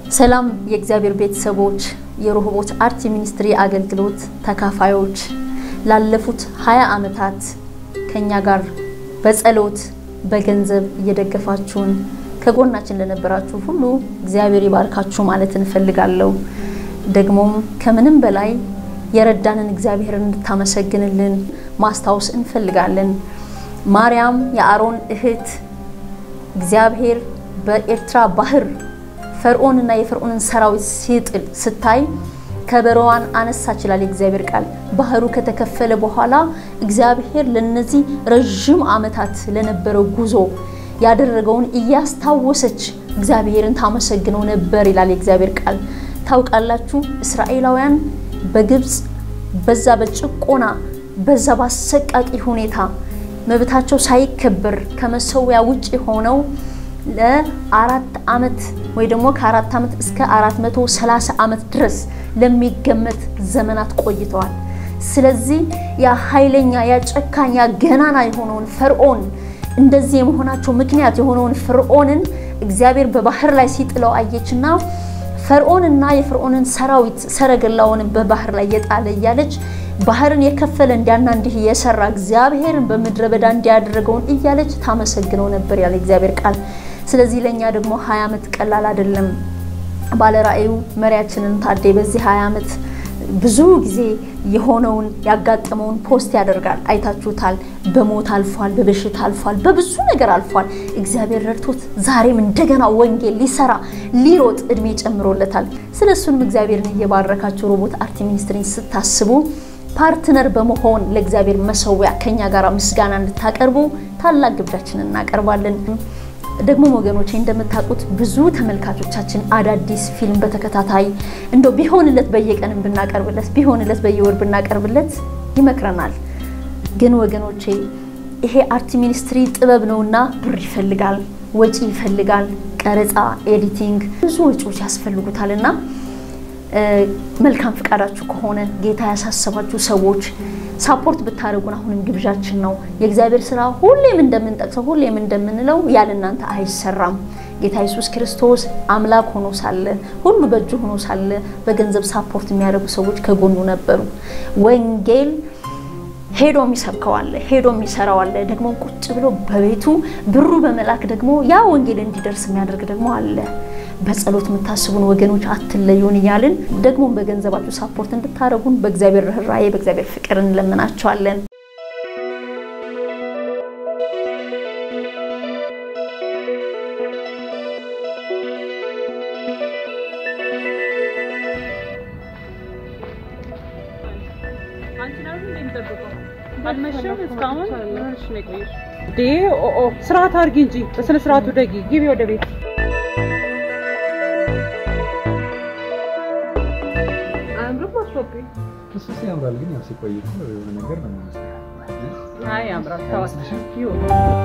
ሰላም የእግዚአብሔር ቤተሰቦች፣ የሮሆቦት አርት ሚኒስትሪ አገልግሎት ተካፋዮች ላለፉት 20 ዓመታት ከኛ ጋር በጸሎት በገንዘብ እየደገፋችሁን ከጎናችን ለነበራችሁ ሁሉ እግዚአብሔር ይባርካችሁ ማለት እንፈልጋለሁ። ደግሞም ከምንም በላይ የረዳንን እግዚአብሔርን እንድታመሰግንልን ማስታወስ እንፈልጋለን። ማርያም የአሮን እህት እግዚአብሔር በኤርትራ ባህር ፈርዖንና የፈርዖንን ሰራዊት ሲጥል ስታይ ከበሮዋን አነሳች ይላል የእግዚአብሔር ቃል። ባህሩ ከተከፈለ በኋላ እግዚአብሔር ለነዚህ ረዥም ዓመታት ለነበረው ጉዞ ያደረገውን እያስታወሰች እግዚአብሔርን ታመሰግነው ነበር ይላል የእግዚአብሔር ቃል። ታውቃላችሁ እስራኤላውያን በግብፅ በዛ በጭቆና በዛ በአሰቃቂ ሁኔታ መብታቸው ሳይከበር ከመሰዊያ ውጭ ሆነው ለአራት ዓመት ወይ ደግሞ ከአራት ዓመት እስከ አራት መቶ ሰላሳ ዓመት ድረስ ለሚገመት ዘመናት ቆይተዋል። ስለዚህ ያ ኃይለኛ ያ ጨካኝ ያ ገናና የሆነውን ፈርዖን እንደዚህ የመሆናቸው ምክንያት የሆነውን ፈርዖንን እግዚአብሔር በባህር ላይ ሲጥለው አየችና ፈርዖንና የፈርዖንን ሰራዊት ሰረገላውንም በባህር ላይ የጣለ እያለች ባህርን የከፈለ እንዲያና እንዲህ የሰራ እግዚአብሔርን በምድረ በዳ እንዲያደረገውን እያለች ታመሰግነው ነበር ያለ እግዚአብሔር ቃል። ስለዚህ ለእኛ ደግሞ ሀያ ዓመት ቀላል አይደለም። ባለራእዩ መሪያችንን ታዴ በዚህ ሀያ ዓመት ብዙ ጊዜ የሆነውን ያጋጠመውን ፖስት ያደርጋል። አይታችሁታል። በሞት አልፏል፣ በበሽታ አልፏል፣ በብዙ ነገር አልፏል። እግዚአብሔር ረድቶት ዛሬም እንደገና ወንጌል ሊሰራ ሊሮጥ እድሜ ጨምሮለታል። ስለ እሱንም እግዚአብሔርን እየባረካችሁ ሮቦት አርት ሚኒስትሪን ስታስቡ ፓርትነር በመሆን ለእግዚአብሔር መሰዊያ ከኛ ጋር ምስጋና እንድታቀርቡ ታላቅ ግብዣችንን እናቀርባለን። ደግሞ ወገኖቼ እንደምታውቁት ብዙ ተመልካቾቻችን አዳዲስ ፊልም በተከታታይ እንደው ቢሆንለት በየቀንም ብናቀርብለት ቢሆንለት በየወር ብናቀርብለት ይመክረናል። ግን ወገኖቼ ይሄ አርት ሚኒስትሪ ጥበብ ነውና ብር ይፈልጋል፣ ወጪ ይፈልጋል፣ ቀረጻ፣ ኤዲቲንግ ብዙ ወጪዎች ያስፈልጉታል እና መልካም ፍቃዳችሁ ከሆነ ጌታ ያሳሰባችሁ ሰዎች ሳፖርት ብታደርጉን አሁንም ግብዣችን ነው። የእግዚአብሔር ስራ ሁሌም እንደምንጠቅሰው ሁሌም እንደምንለው ያለ እናንተ አይሰራም። ጌታ ኢየሱስ ክርስቶስ አምላክ ሆኖ ሳለ ሁሉ በእጁ ሆኖ ሳለ በገንዘብ ሳፖርት የሚያደርጉ ሰዎች ከጎኑ ነበሩ። ወንጌል ሄዶ የሚሰብከው አለ፣ ሄዶ የሚሰራው አለ። ደግሞ ቁጭ ብሎ በቤቱ ብሩ በመላክ ደግሞ ያ ወንጌል እንዲደርስ የሚያደርግ ደግሞ አለ። በጸሎት የምታስቡን ወገኖች አትለዩን እያልን ደግሞ በገንዘባችሁ ሳፖርት እንድታደርጉን በእግዚአብሔር ርኅራኄ በእግዚአብሔር ፍቅር እንለምናቸዋለን። ስርዓት አድርጊ እንጂ በስነ ስርዓቱ ደጊ ግቢ ወደ ቤት እሱስ ያምራል፣ ግን ያው ሲቆይ እኮ የሆነ ነገር ነው የሚመስለው። አይ ያምራል። ተዋት ይሁን።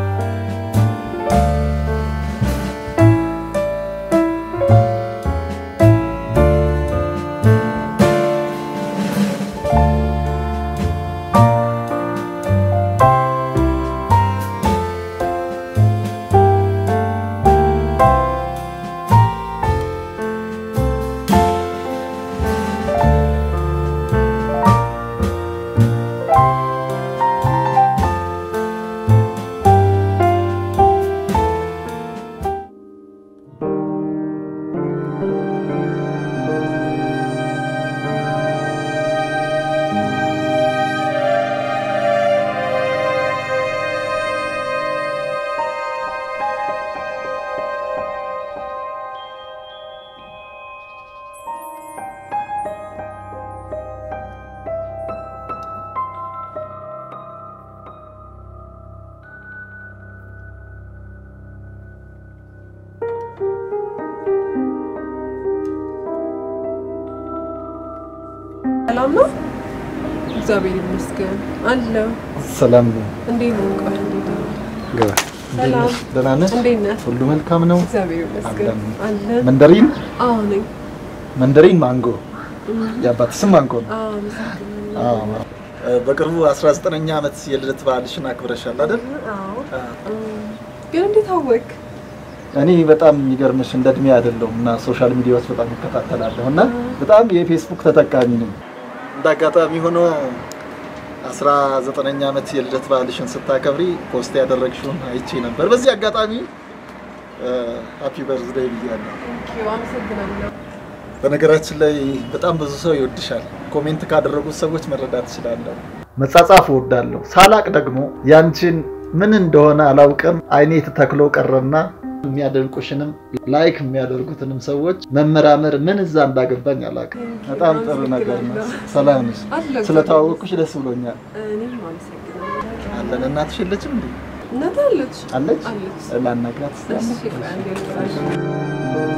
ሰላም ነው? እግዚአብሔር ይመስገን አለሁ። ሰላም ነው። እንዴት ነው? ቆይ እንዴት ነው? ገባ። ሰላም። ደህና ነህ? እንዴት ነህ? ሁሉ መልካም ነው? እግዚአብሔር ይመስገን አለ። መንደሪን አዎ ነኝ። መንደሪን ማንጎ የአባት ስም ማንጎ ነው። አዎ አመሰግናለሁ። አዎ። በቅርቡ 19ኛ ዓመት የልደት በዓልሽን አክብረሻል አይደል? አዎ ግን እንዴት አወቅ? እኔ በጣም የሚገርምሽ እንደ እድሜ አይደለሁም እና ሶሻል ሚዲያዎች በጣም እከታተላለሁ እና በጣም የፌስቡክ ተጠቃሚ ነኝ። እንደ አጋጣሚ ሆኖ አስራ ዘጠነኛ ዓመት የልደት በዓልሽን ስታከብሪ ፖስት ያደረግሽውን አይቼ ነበር። በዚህ አጋጣሚ ሃፒ በርዝዴይ ብያለሁ። አመሰግናለሁ። በነገራችን ላይ በጣም ብዙ ሰው ይወድሻል። ኮሜንት ካደረጉት ሰዎች መረዳት እችላለሁ። መጻጻፍ እወዳለሁ። ሳላቅ ደግሞ ያንቺን ምን እንደሆነ አላውቅም አይኔ ተተክሎ ቀረና የሚያደንቁሽንም ላይክ የሚያደርጉትንም ሰዎች መመራመር ምን እዛ እንዳገባኝ አላውቅም። በጣም ጥሩ ነገር ነው። ሰላም ነሽ? አለሁ። ስለተዋወቅኩሽ ደስ ብሎኛል። እኔም አመሰግናለሁ። አለን። እናትሽ የለችም እንዴ? እናት አለች አለች? አለች። ላናግራት እስኪ እሺ፣ አናግራት። ቆይ አንዴ ልጥራሽ።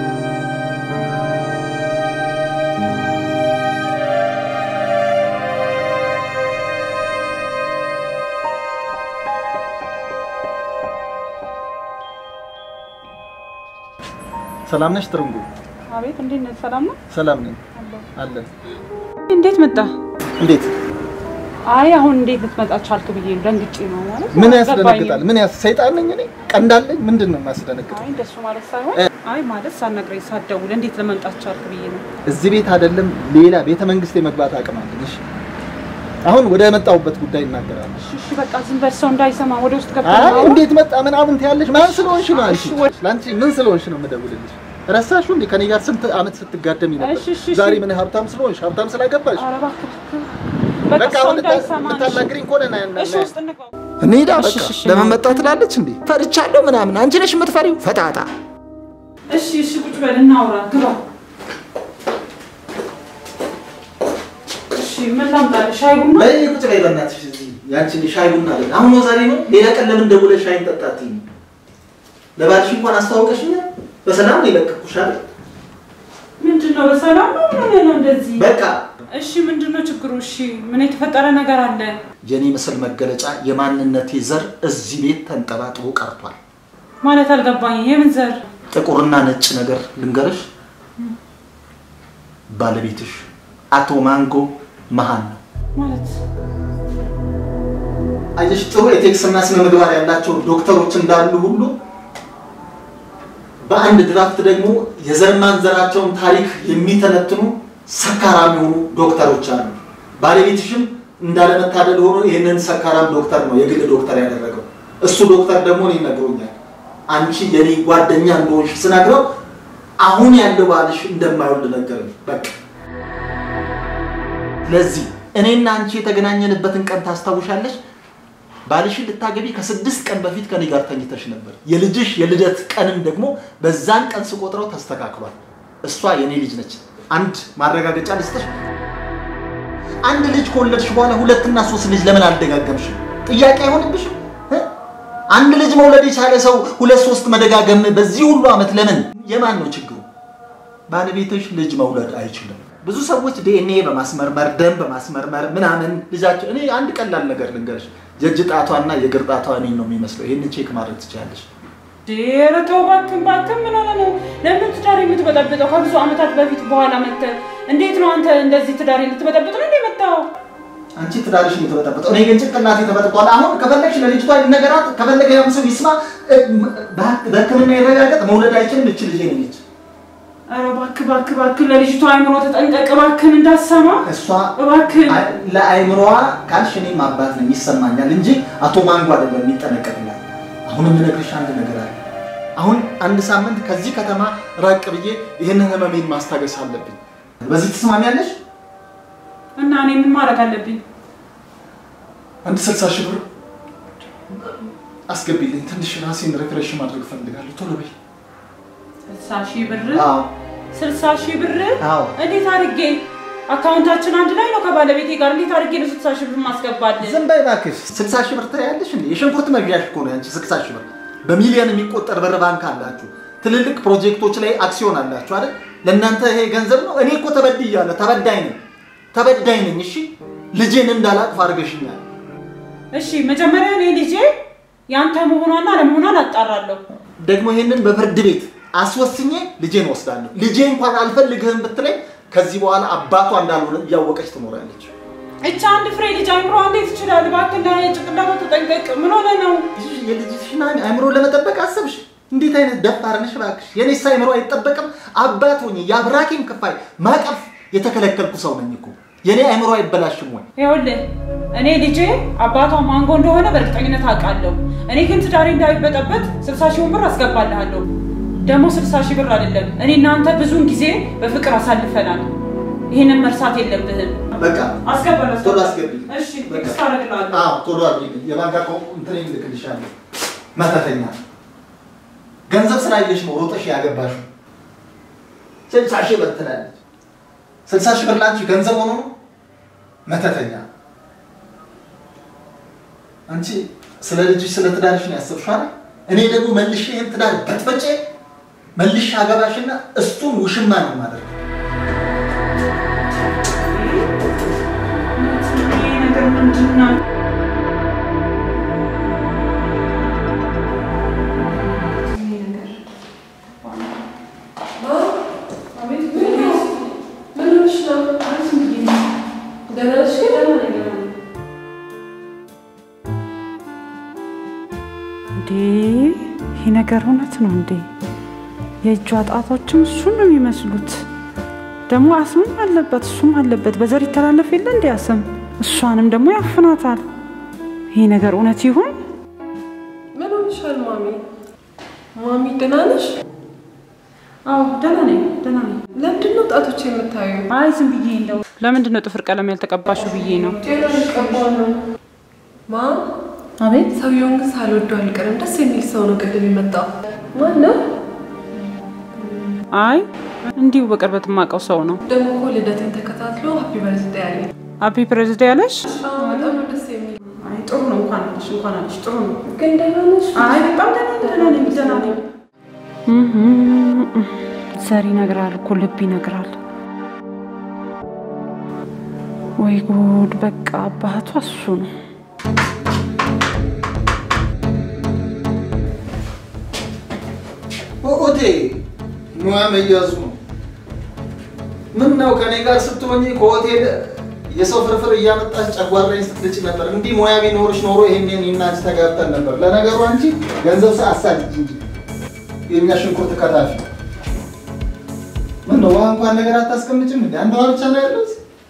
ሰላም ነሽ ትርንጉ? አቤት፣ እንዴት ነህ? ሰላም ነው? ሰላም ነኝ። አለን። እንዴት መጣ? እንዴት አይ አሁን እንዴት ልትመጣ ቻልክ ብዬ ነው ደንግጬ ነው ማለት ምን አልገባኝም። ያስደነግጣል? ምን ያስ ሰይጣን ነኝ እኔ? ቀንዳለኝ? ምንድን ነው የሚያስደነግጠው? አይ እንደሱ ማለት ሳይሆን አይ ማለት ሳትነግረኝ ሳትደውል እንዴት ለመምጣት ቻልክ ብዬ ነው። እዚህ ቤት አይደለም ሌላ ቤተ መንግስት የመግባት አቅም አለኝ። እሺ አሁን ወደ መጣሁበት ጉዳይ እናገራለሁ። እሺ እሺ፣ በቃ ዝም በል ሰው እንዳይሰማ ወደ ውስጥ አይ ገብተህ እንዴት መጣ ምናምን ትያለሽ? ማን ስለሆንሽ ነው አንቺ? እሺ፣ ወደ- ለአንቺ ምን ስለሆንሽ ነው የምደውልልሽ? ረሳሽው እንዴ? ከኔ ጋር ስንት አመት ስትጋደሚ ነበር? እሺ፣ እሺ፣ እሺ። ዛሬ ምን ሀብታም ስለሆንሽ ሀብታም ስላገባሽ ኧረ እባክህ እባክህ። በቃ በቃ ሰው አሁን እንዳይሰማ ነው። ልታናግሪኝ ከሆነ ና ና- እሺ ውስጥ እንግባ። እንሂዳ እሺ፣ በቃ እሺ፣ ለምን መጣ ትላለች እንዴ? ፈርቻለሁ ምናምን። አንቺ ነሽ የምትፈሪው ፈታታ። እሺ እሺ፣ ቁጭ በል እናውራ። ግባ። እሺ ምን ላምጣልህ? ሻይ ቡና? በይ ቁጭ በይ በእናትሽ። እዚህ ያንቺን ሻይ ቡና አለ። አሁን ነው ዛሬ ነው። ሌላ ቀን ለምን ደውለሽ ሻይን ጠጣት? ለባልሽ እንኳን አስተዋውቀሽኛል። በሰላም ነው የለቀኩሽ አይደል? ምንድን ነው በሰላም ነው? ምን ሆነህ ነው እንደዚህ? በቃ እሺ ምንድን ነው ችግሩ? እሺ ምን የተፈጠረ ነገር አለ? የኔ ምስል መገለጫ የማንነቴ ዘር እዚህ ቤት ተንጠባጥቦ ቀርቷል። ማለት አልገባኝ። የምን ዘር? ጥቁርና ነጭ ነገር ልንገርሽ፣ ባለቤትሽ አቶ ማንጎ መሀን ነው። ማለት አየሽ፣ ጥሩ የቴክስና ስነ ምግባር ያላቸው ዶክተሮች እንዳሉ ሁሉ በአንድ ድራፍት ደግሞ የዘር ማንዘራቸውን ታሪክ የሚተነትኑ ሰካራም የሆኑ ዶክተሮች አሉ። ባለቤትሽም እንዳለመታደል ሆኖ ይህንን ሰካራም ዶክተር ነው የግል ዶክተር ያደረገው። እሱ ዶክተር ደግሞ እኔ ነግሮኛል። አንቺ የኔ ጓደኛ እንደሆንሽ ስነግረው አሁን ያለው ባልሽ እንደማይወልድ ነገረኝ። በቃ ለዚህ እኔና አንቺ የተገናኘንበትን ቀን ታስታውሻለሽ? ባልሽን ልታገቢ ከስድስት ቀን በፊት ከኔ ጋር ተኝተሽ ነበር። የልጅሽ የልደት ቀንን ደግሞ በዛን ቀን ስቆጥረው ተስተካክሏል። እሷ የኔ ልጅ ነች። አንድ ማረጋገጫ ልስጥሽ። አንድ ልጅ ከወለድሽ በኋላ ሁለትና ሶስት ልጅ ለምን አልደጋገምሽም? ጥያቄ አይሆንብሽም? እ? አንድ ልጅ መውለድ የቻለ ሰው ሁለት ሶስት መደጋገም በዚህ ሁሉ ዓመት ለምን? የማን ነው ችግሩ? ባለቤትሽ ልጅ መውለድ አይችልም። ብዙ ሰዎች ዲኤንኤ በማስመርመር ደም በማስመርመር ምናምን ልጃቸው እኔ አንድ ቀላል ነገር ልንገርሽ፣ የእጅ ጣቷና የእግር ጣቷ እኔን ነው የሚመስለው። ይህንን ቼክ ማድረግ ትችላለሽ። ኧረ ተው እባክህ እባክህ፣ ምን ሆነህ ነው? ለምን ትዳር የምትበጠብጠው? ከብዙ ዓመታት በፊት በኋላ መተህ እንዴት ነው አንተ እንደዚህ ትዳር ልትበጠብጥ ነው እንደ መጣው? አንቺ ትዳርሽ ነው የተበጠበጠው፣ እኔ ግን ጭንቅላቴ ተበጥቋል። አሁን ከፈለግሽ ለልጅቷ ነገራት፣ ከፈለገ ያም ሰው ይስማ፣ እ፣ በህክ- በሕክምና ይረጋገጥ፣ መውለድ አይችልም። እች ልጄ ነው ልጅ ኧረ እባክህ እባክህ እባክህ፣ ለልጅቷ አይምሮ ተጠንቀቅ እባክህን፣ እንዳትሰማ እሷ እባክህን። አይ፣ ለአይምሮዋ ካልሽ እኔም አባት ነኝ ይሰማኛል እንጂ አቶ ማንጎ አይደለም የሚጠነቀቅላት። አሁን የምነግርሽ አንድ ነገር አለ። አሁን አንድ ሳምንት ከዚህ ከተማ ራቅ ብዬ ይህንን ህመሜን ማስታገስ አለብኝ። በዚህ ትስማሚያለሽ? እና እኔ ምን ማድረግ አለብኝ? አንድ ስልሳ ሺህ ብር አስገቢልኝ። ትንሽ ራሴን ሪፍሬሽ ማድረግ እፈልጋለሁ። ቶሎ በይ። ስልሳ ሺህ ብር አዎ ስልሳ ሺህ ብር አዎ። እንዴት አድርጌ አካውንታችን አንድ ላይ ነው ከባለቤቴ ጋር እንዴት አድርጌ ነው ስልሳ ሺህ ብር ማስገባለን? ዝም በይ እባክሽ። ስልሳ ሺህ ብር ትያለሽ እንዴ? የሽንኩርት መግዣሽ እኮ ነው ያንቺ ስልሳ ሺህ ብር። በሚሊዮን የሚቆጠር ብር ባንክ አላችሁ። ትልልቅ ፕሮጀክቶች ላይ አክሲዮን አላችሁ አይደል? ለእናንተ ይሄ ገንዘብ ነው። እኔ እኮ ተበድያለሁ፣ ተበዳይ ነኝ፣ ተበዳይ ነኝ። እሺ ልጄን እንዳላቅፍ አድርገሽኛል። እሺ መጀመሪያ እኔ ልጄ ያንተ መሆኗና አለመሆኗን አጣራለሁ። ደግሞ ይሄንን በፍርድ ቤት አስወስኜ ልጄን ወስዳለሁ። ልጄ እንኳን አልፈልግህም ብትለኝ ከዚህ በኋላ አባቷ እንዳልሆነ እያወቀች ትኖራለች። እቻ አንድ ፍሬ ልጅ አይምሮ እንዴት ይችላል? እባክህ ጭንቅላቷ ተጠንቀቅ። ምን ሆነ ነው? የልጅሽን አእምሮ ለመጠበቅ አሰብሽ? እንዴት አይነት ደፋር ነሽ እባክሽ! የኔስ አይምሮ አይጠበቅም? አባት ሆኜ የአብራኬም ክፋይ ማቀፍ የተከለከልኩ ሰው ነኝ እኮ። የኔ አይምሮ አይበላሽም ወይ? ይኸውልህ እኔ ልጄ አባቷ ማንጎ እንደሆነ በእርግጠኝነት አውቃለሁ። እኔ ግን ትዳሬ እንዳይበጠበት ስልሳ ሺውን ብር አስገባልሃለሁ። ደግሞ ስልሳ ሺህ ብር አይደለም፣ እኔ እናንተ ብዙውን ጊዜ በፍቅር አሳልፈናል። ይህንን መርሳት የለብህም። በቃ አስገባለሁ። ቶሎ አስገቢ። እሺ፣ በቃ። ቴክስት አደርግልሃለሁ። አዎ ቶሎ አድርጊ። የባንክ አካውንት እንትን እልክልሻለሁ። መተተኛ ገንዘብ ስላየሽ ነው ሮጠሽ ያገባሽው። ስልሳ ሺህ ብር ትላለች። ስልሳ ሺህ ብር ላንቺ ገንዘብ ሆኖ ነው? መተተኛ አንቺ ስለ ልጅሽ ስለ ትዳርሽ ነው ያሰብሽው አይደል? እኔ ደግሞ መልሼ ይህን ትዳር በጥበጬ መልሼ አገባሽና እሱን ውሽማ ነው የማደርገው። ይሄ ነገር ምንድን ነው? ምን ሆነሽ ነው? ደህና ነሽ ግን? እንዴ ይሄ ነገር እውነት ነው እንዴ? የእጇ ጣቶችም እሱን ነው የሚመስሉት። ደግሞ አስምም አለበት እሱም አለበት። በዘር ይተላለፍ የለ እንዲ አስም እሷንም ደግሞ ያፍናታል። ይሄ ነገር እውነት ይሁን? ምን ሆነሻል ማሚ? ማሚ ደህና ነሽ? አዎ ደህና ነኝ፣ ደህና ነኝ። ለምንድን ነው ጣቶች የምታዩ? አይ ዝም ብዬ እንደው ለምንድን ነው ጥፍር ቀለም ያልተቀባሽው ብዬ ነው። ጤና ልቀባ ነው። ማ አቤት ሰውየውን ግን ሳልወደው አልቀርም። ደስ የሚል ሰው ነው ቅድም የመጣው። ማን ነው? አይ እንዲሁ በቅርበት የማውቀው ሰው ነው። ደግሞ እኮ ልደቴን ተከታትሎ ሀፒ በርዝዴ ያለኝ። አቢ ፕሬዝዳ ያለሽ? አዎ፣ በጣም ነው ደስ የሚል። አይ ጥሩ ነው። እንኳን አለሽ እንኳን አለሽ። ጥሩ ነው። ግን ደህና ነሽ? አይ በጣም ደህና ነኝ፣ ደህና ነኝ፣ ደህና ነኝ። ዘር ይነግራል እኮ ልብ ይነግራል። ወይ ጉድ! በቃ አባቷ እሱ ነው። ኦቴ ሙያ መያዙ ነው። ምን ነው ከኔ ጋር ስትሆኚ ከሆቴል የሰው ፍርፍር እያመጣች ጨጓራዬን ስትልጭ ነበር። እንዲህ ሙያ ቢኖርሽ ኖሮ ይሄንን እናንቺ ተጋብተን ነበር። ለነገሩ አንቺ ገንዘብ አሳድጅ እንጂ የእኛ ሽንኩርት ከታፊ። ምን ነው ውሃ እንኳን ነገር አታስቀምጭም እንዴ? አንድ ውሃ ብቻ ነው ያለው።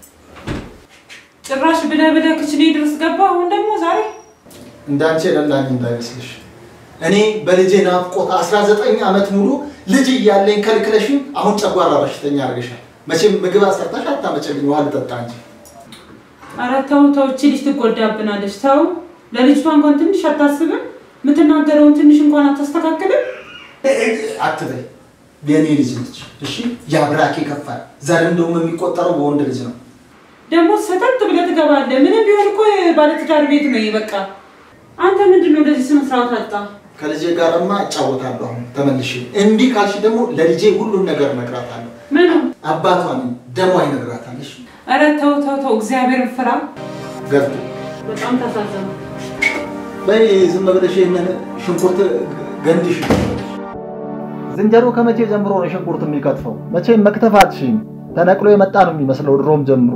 ጭራሽ ብለህ ብለህ ክችኔ ድረስ ገባ። አሁን ደግሞ ዛሬ እንዳንቺ የለላኝ እንዳይመስልሽ። እኔ በልጄ ናፍቆት 19 ዓመት ሙሉ ልጅ እያለኝ ከልክለሽኝ አሁን ጨጓራ በሽተኛ አድርገሻል። መቼም ምግብ አሰርተሽ አታመጭልኝ፣ ውሃ ልጠጣ እንጂ። ኧረ ተው ተው፣ እቺ ልጅ ትጎዳብናለች። ተው፣ ለልጅቷ እንኳን ትንሽ አታስብም? የምትናገረውን ትንሽ እንኳን አታስተካክልም? አትበይ፣ የኔ ልጅ ነች። እሺ፣ የአብራኬ ከፋል ዘር እንደውም የሚቆጠረው በወንድ ልጅ ነው። ደግሞ ሰተት ብለህ ትገባለህ። ምንም ቢሆን እኮ ባለትዳር ቤት ነው። ይሄ በቃ አንተ ምንድን ነው እንደዚህ ስነ ስርዓት አጣ? ከልጄ ጋርማ እጫወታለሁ አሁን ተመልሼ። እንዲህ ካልሽ ደግሞ ለልጄ ሁሉን ነገር እነግራታለሁ። ምኑ? አባቷን ደሟ ይነግራታለሽ። ኧረ ተው ተው ተው፣ እግዚአብሔር ፍራ። ገብቶ በጣም ታሳዘኑ። በይ ዝም ብለሽ ይህንን ሽንኩርት ገንድሽ። ዝንጀሮ ከመቼ ጀምሮ ነው ሽንኩርት የሚከትፈው? መቼም መክተፍ አትሽም። ተነቅሎ የመጣ ነው የሚመስለው ድሮም ጀምሮ።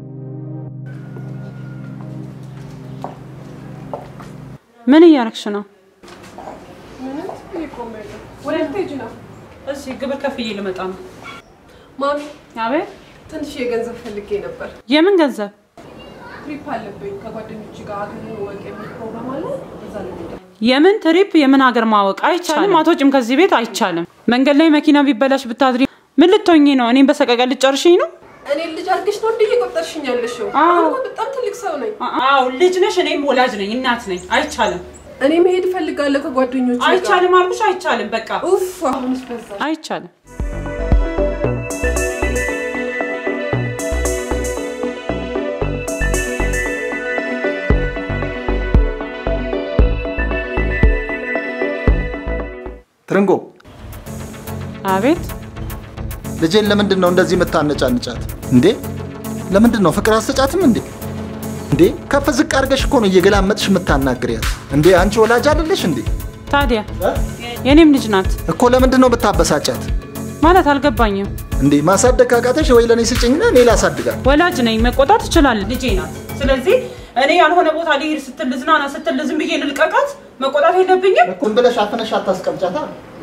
ምን እያረግሽ ነው? ምንም እየቆመ ነው። ወደ ልትሄጂ ነው? እሺ ግብር ከፍዬ ልመጣ ነው። ማሚ አቤት። ትንሽ የገንዘብ ፈልጌ ነበር። የምን ገንዘብ? ትሪፕ አለብኝ ከጓደኞች ጋር አገርን ወቅ የሚል ፕሮግራም አለ። እዛ ለሚሄድ የምን ትሪፕ? የምን ሀገር ማወቅ አይቻልም። አትወጪም ከዚህ ቤት አይቻልም። መንገድ ላይ መኪና ቢበላሽ ብታድሪ ምን ልትሆኚ ነው? እኔም በሰቀቀን ልጨርሽኝ ነው? እኔ ልጅ አድርገሽ ነው እንዲህ እየቆጠርሽኝ ያለሽው? አዎ። አሁን እኮ በጣም ትልቅ ሰው ነኝ። አዎ ልጅ ነሽ፣ እኔም ወላጅ ነኝ፣ እናት ነኝ። አይቻልም፣ እኔ መሄድ እፈልጋለሁ ከጓደኞች ጋር። አይቻልም አልኩሽ፣ አይቻልም። በቃ ኡፍ አሁንስ በዛ። አይቻልም። ትርንጎ አቤት ልጄን ለምንድን ነው እንደዚህ የምታነጫንጫት እንዴ? ለምንድን ነው ፍቅር አስጫትም እንዴ? እንዴ ከፍ ዝቅ አድርገሽ እኮ ነው እየገላመጥሽ የምታናግሪያት እንዴ? አንቺ ወላጅ አይደለሽ እንዴ? ታዲያ የኔም ልጅ ናት እኮ ለምንድን ነው ብታበሳጫት ማለት አልገባኝም። እንዴ? ማሳደግ ካቃተሽ ወይ ለእኔ ስጭኝና እኔ ላሳድጋት። ወላጅ ነኝ፣ መቆጣት እችላለሁ። ልጄ ናት። ስለዚህ እኔ ያልሆነ ቦታ ሊሄድ ስትል ልዝናና ስትል ዝም ብዬ ልልቀቃት? መቆጣት የለብኝም? ዝም ብለሽ አፍነሽ አታስቀምጫታ።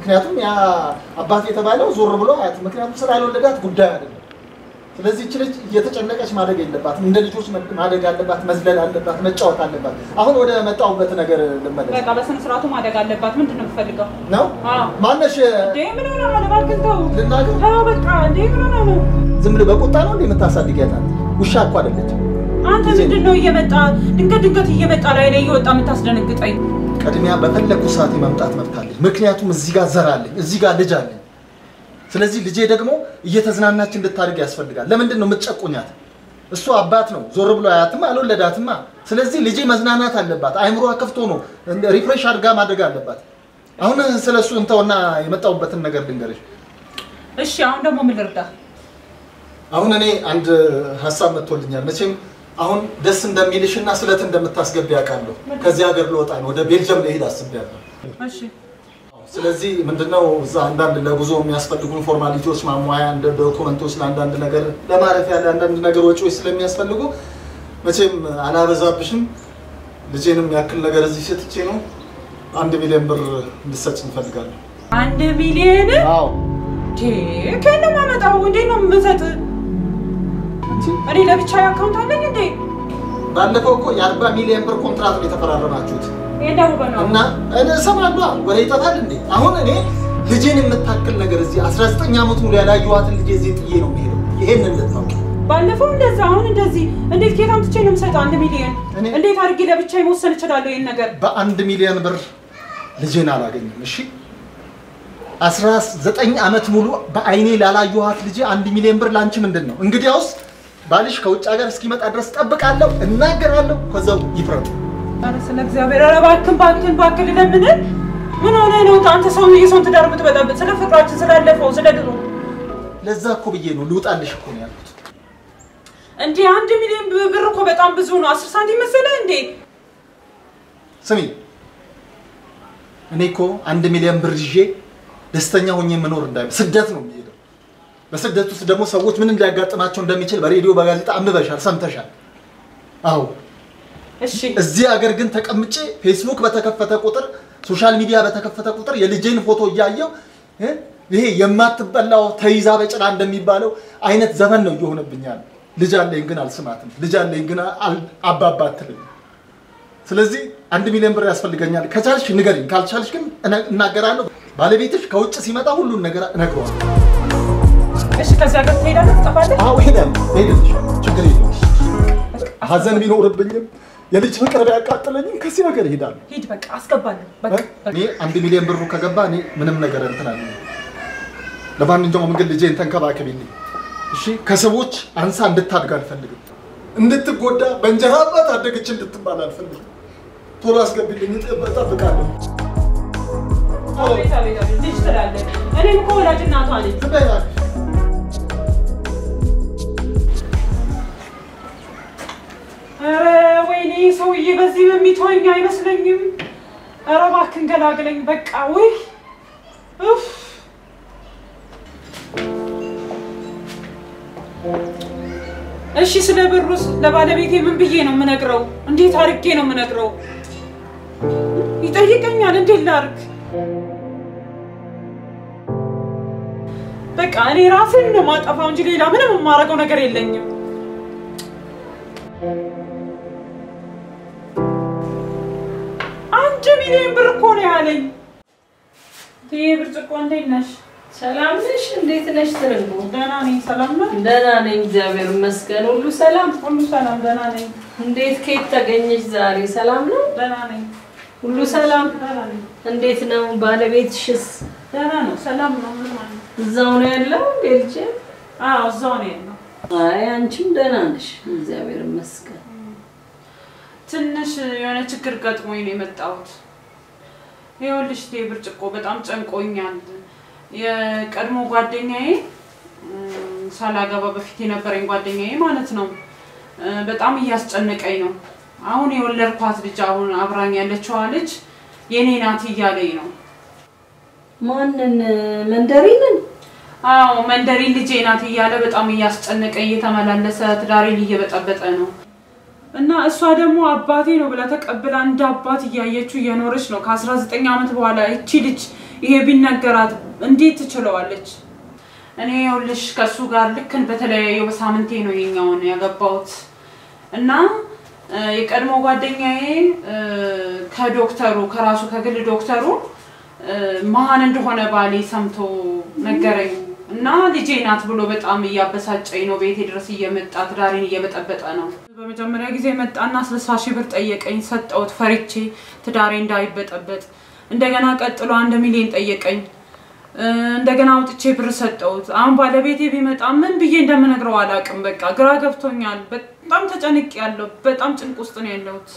ምክንያቱም ያ አባት የተባለው ዞር ብሎ አያት፣ ምክንያቱም ስላልወለዳት ጉዳይ አይደለም። ስለዚህ እች ልጅ እየተጨነቀች ማደግ የለባትም። እንደ ልጆች ማደግ አለባት፣ መዝለል አለባት፣ መጫወት አለባት። አሁን ወደ መጣሁበት ነገር ልመለስ በቃ በስነ ስርዓቱ ማደግ አለባት። ምንድን ነው የምትፈልገው? ነው። አዎ። ማነሽ እንዴ ምን ሆነ ነው? እባክህን ተው ልናገር? ተው በቃ። እንዴ ምን ሆነ ነው? ዝም ብለህ በቁጣ ነው እንዴ የምታሳድጊያት? አንተ ውሻ እኮ አይደለችም። አንተ ምንድን ነው እየመጣ ድንገት ድንገት እየመጣ ላይ ላይ እየወጣ የምታስደነግጠኝ? ቅድሚያ በፈለግኩ ሰዓት የመምጣት መብት አለኝ። ምክንያቱም እዚህ ጋር ዘር አለኝ፣ እዚህ ጋር ልጅ አለኝ። ስለዚህ ልጄ ደግሞ እየተዝናናች እንድታድግ ያስፈልጋል። ለምንድን ነው የምትጨቁኛት? እሱ አባት ነው፣ ዞር ብሎ አያትማ፣ አልወለዳትማ። ስለዚህ ልጄ መዝናናት አለባት። አይምሮዋ ክፍቶ ነው ሪፍሬሽ አድርጋ ማድረግ አለባት። አሁን ስለ እሱ እንተውና የመጣሁበትን ነገር ልንገርሽ። እሺ አሁን ደግሞ ምን ልርዳ? አሁን እኔ አንድ ሀሳብ መጥቶልኛል። መቼም አሁን ደስ እንደሚልሽ እና ስለት እንደምታስገቢ ያውቃለሁ። ከዚህ ሀገር ልወጣ ነው፣ ወደ ቤልጅየም ልሄድ አስቤያለሁ። እሺ ስለዚህ ምንድነው እዛ አንዳንድ ለጉዞ የሚያስፈልጉን ፎርማሊቲዎች ማሟያ እንደ ዶኩመንቶች ለአንዳንድ ነገር ለማረፊያ ለአንዳንድ ነገር ወጪዎች ስለሚያስፈልጉ መቼም አላበዛብሽም። ልጄንም ያክል ነገር እዚህ ሰጥቼ ነው አንድ ሚሊዮን ብር እንድሰጭ እንፈልጋለሁ። አንድ ሚሊዮን አዎ ከየት ነው የማመጣው? እንዴት ነው የምሰጥ? እኔ ለብቻ አካውንት አለኝ እንዴ? ባለፈው እኮ የአርባ ሚሊዮን ብር ኮንትራት ነው የተፈራረማችሁት የዳውበ ነው እና እኔ እሰማለሁ ወሬ ይጠፋል እንዴ? አሁን እኔ ልጄን የምታክል ነገር እዚህ 19 ዓመት ሙሉ ያላየኋትን ልጄ እዚህ ጥዬ ነው የሚሄደው። ይሄን እንድታውቂ ባለፈው እንደዛ አሁን እንደዚህ እንዴት ኬት አምጥቼ ነው የምሰጠው? አንድ ሚሊዮን እኔ- እንዴት አድርጌ ለብቻ መወሰን እችላለሁ? ይህን ነገር በአንድ ሚሊዮን ብር ልጄን አላገኝም። እሺ 19 ዓመት ሙሉ በአይኔ ላላየኋት ልጄ አንድ ሚሊዮን ብር ላንቺ ምንድን ነው? እንግዲያውስ ባልሽ ከውጭ ሀገር እስኪመጣ ድረስ ጠብቃለሁ፣ እናገራለሁ፣ ከዛው ይፍረዱ። ኧረ ስለ እግዚአብሔር ኧረ እባክህን እባክህን እባክህን ልለምንህ። ምን ሆነህ ነው አንተ ሰው የሰውን ትዳር የምትበጠብጥ? ስለ ፍቅራችን ስላለፈው ስለ ድሮ ለዛ እኮ ብዬ ነው ልውጣልሽ እኮ ነው ያልኩት። እንዲህ አንድ ሚሊዮን ብር እኮ በጣም ብዙ ነው። አስር ሳንቲም መሰለህ እንዴ? ስሚ እኔ እኮ አንድ ሚሊዮን ብር ይዤ ደስተኛ ሆኜ መኖር እንዳይ ስደት ነው የሚሄደው። በስደት ውስጥ ደግሞ ሰዎች ምን ሊያጋጥማቸው እንደሚችል በሬዲዮ በጋዜጣ አንብበሻል፣ ሰምተሻል። አዎ እሺ እዚህ ሀገር ግን ተቀምጬ ፌስቡክ በተከፈተ ቁጥር ሶሻል ሚዲያ በተከፈተ ቁጥር የልጄን ፎቶ እያየው እ ይሄ የማትበላው ተይዛ በጭራ እንደሚባለው አይነት ዘመን ነው እየሆነብኛል። ልጅ አለኝ ግን አልስማትም። ልጅ አለኝ ግን አል- አባባ አትልም። ስለዚህ አንድ ሚሊዮን ብር ያስፈልገኛል። ከቻልሽ ንገሪኝ፣ ካልቻልሽ ግን እነ- እናገራለሁ። ባለቤትሽ ከውጭ ሲመጣ ሁሉን ነገር እነግረዋለሁ። እሺ፣ ከዚህ ሀገር ትሄዳለህ? ትጠፋለህ? አዎ እሄዳለሁ፣ እሄድልሻለሁ፣ ችግር የለውም። ሀዘን ቢኖርብኝም የልጅ ፍቅር ቢያቃጥለኝም ከዚህ ሀገር እሄዳለሁ። ሂድ፣ በቃ አስገባለሁ። በቃ እኔ አንድ ሚሊዮን ብሩ ከገባ እኔ ምንም ነገር እንትን አለ። ለማንኛውም ግን ልጄን ተንከባከቢልኝ እሺ። ከሰዎች አንሳ እንድታድግ አልፈልግም። እንድትጎዳ በእንጀራ አባት አደገች እንድትባል አልፈልግም። ቶሎ አስገቢልኝ፣ እጠብቃለሁ። አቤት አቤት አቤት፣ ልጅ ትላለህ። እኔም እኮ ወላጅ እናቷ ነኝ። ዝም በይ እባክሽ። ኧረ ወይኔ ሰውዬ በዚህ በሚተወኝ አይመስለኝም። ኧረ እባክህን ገላግለኝ። በቃ ውይ ኡፍ እሺ ስለ ብሩስ ለባለቤቴ ምን ብዬ ነው የምነግረው? እንዴት አድርጌ ነው የምነግረው? ይጠይቀኛል። እንዴት ላድርግ? በቃ እኔ ራሴን ነው ማጠፋው እንጂ ሌላ ምንም የማደርገው ነገር የለኝም። አንድ ሚሊዮን ብር እኮ ነው ያለኝ። ይሄ ብርጭቆ እንዴት ነሽ? ሰላም ነሽ? እንዴት ነሽ? ትርንጎ ደህና ነኝ። ሰላም ነው? ደህና ነኝ፣ እግዚአብሔር ይመስገን። ሁሉ ሰላም? ሁሉ ሰላም። ደህና ነኝ። እንዴት ከየት ተገኘሽ ዛሬ? ሰላም ነው? ደህና ነኝ። ሁሉ ሰላም? ደህና ነኝ። እንዴት ነው ባለቤትሽስ? ደህና ነው። ሰላም ነው። ምን ማለት ነው? እዛው ነው ያለው ቤልጅ? አዎ እዛው ነው ያለው። አይ አንቺም ደህና ነሽ፣ እግዚአብሔር ይመስገን። ትንሽ የሆነ ችግር ገጥሞኝ ነው የመጣሁት። ይኸውልሽ ይሄ ብርጭቆ በጣም ጨንቆኛል። የቀድሞ ጓደኛዬ እም፣ ሳላገባ በፊት የነበረኝ ጓደኛዬ ማለት ነው እ፣ በጣም እያስጨነቀኝ ነው። አሁን የወለድኳት ልጅ አሁን አብራኝ ያለችዋ ልጅ የኔ ናት እያለኝ ነው። ማንን? መንደሪንን? አዎ መንደሪ ልጄ ናት እያለ በጣም እያስጨነቀኝ እየተመላለሰ ትዳሬን እየበጠበጠ ነው። እና እሷ ደግሞ አባቴ ነው ብላ ተቀብላ እንደ አባት እያየችው እየኖረች ነው። ከ19 ዓመት በኋላ እቺ ልጅ ይሄ ቢነገራት እንዴት ትችለዋለች? እኔ ይኸውልሽ ከእሱ ጋር ልክን በተለያየው በሳምንቴ ነው ይሄኛውን ያገባሁት እና እ፣ የቀድሞ ጓደኛዬ እ፣ ከዶክተሩ ከራሱ ከግል ዶክተሩ እ፣ መሀን እንደሆነ ባሌ ሰምቶ ነገረኝ እና ልጄ ናት ብሎ በጣም እያበሳጨኝ ነው። ቤቴ ድረስ እየመጣ ትዳሬን እየበጠበጠ ነው። በመጀመሪያ ጊዜ መጣና ስልሳ ሺህ ብር ጠየቀኝ። ሰጠሁት ፈሪቼ ትዳሬ እንዳይበጠበጥ። እንደገና ቀጥሎ አንድ ሚሊዮን ጠየቀኝ። እ፣ እንደገና አውጥቼ ብር ሰጠሁት። አሁን ባለቤቴ ቢመጣ ምን ብዬ እንደምነግረው አላውቅም። በቃ ግራ ገብቶኛል። በጣም ተጨንቅ ያለው በጣም ጭንቅ ውስጥ ነው ያለሁት።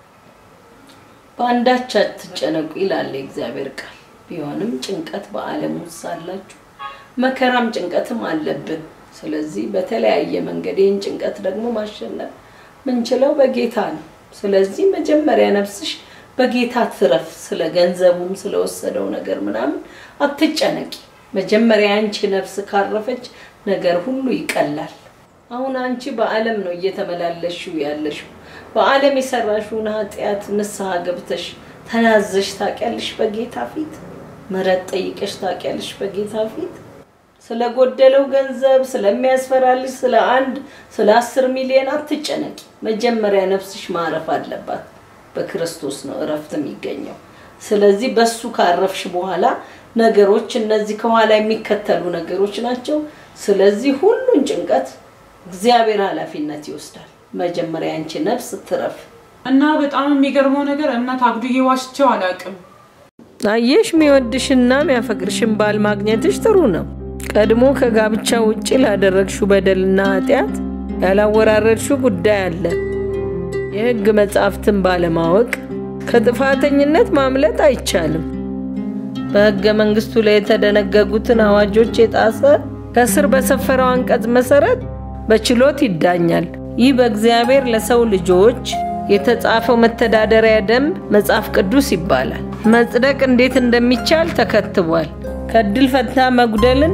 በአንዳች አትጨነቁ ይላል የእግዚአብሔር ቃል። ቢሆንም ጭንቀት በዓለም ውስጥ ሳላችሁ መከራም ጭንቀትም አለብን። ስለዚህ በተለያየ መንገድ ይህን ጭንቀት ደግሞ ማሸነፍ ምንችለው በጌታ ነው። ስለዚህ መጀመሪያ ነፍስሽ በጌታ ትረፍ። ስለ ገንዘቡም ስለወሰደው ነገር ምናምን አትጨነቂ። መጀመሪያ አንቺ ነፍስ ካረፈች ነገር ሁሉ ይቀላል። አሁን አንቺ በዓለም ነው እየተመላለሽው ያለሽው። በዓለም የሰራሽውን ኃጢአት ንስሐ ገብተሽ ተናዘሽ ታውቂያለሽ በጌታ ፊት? ምሕረት ጠይቀሽ ታውቂያለሽ በጌታ ፊት? ስለጎደለው ገንዘብ ስለሚያስፈራልሽ ስለ አንድ ስለ አስር ሚሊዮን አትጨነቂ። መጀመሪያ ነፍስሽ ማረፍ አለባት። በክርስቶስ ነው እረፍት የሚገኘው። ስለዚህ በሱ ካረፍሽ በኋላ ነገሮች እነዚህ ከኋላ የሚከተሉ ነገሮች ናቸው። ስለዚህ ሁሉን ጭንቀት እግዚአብሔር ኃላፊነት ይወስዳል። መጀመሪያ አንቺ ነፍስ ትረፍ። እና በጣም የሚገርመው ነገር እምነት አጉድዬ ዋሽቼው አላውቅም። አየሽ፣ የሚወድሽና የሚያፈቅርሽን ባል ማግኘትሽ ጥሩ ነው። ቀድሞ ከጋብቻ ውጭ ላደረግሽው በደልና ኃጢአት ያላወራረድሽው ጉዳይ አለ። የሕግ መጻሕፍትን ባለማወቅ ከጥፋተኝነት ማምለጥ አይቻልም። በሕገ መንግስቱ ላይ የተደነገጉትን አዋጆች የጣሰ ከስር በሰፈረው አንቀጽ መሰረት በችሎት ይዳኛል። ይህ በእግዚአብሔር ለሰው ልጆች የተጻፈው መተዳደሪያ ደንብ መጽሐፍ ቅዱስ ይባላል። መጽደቅ እንዴት እንደሚቻል ተከትቧል። ከእድል ፈንታ መጉደልን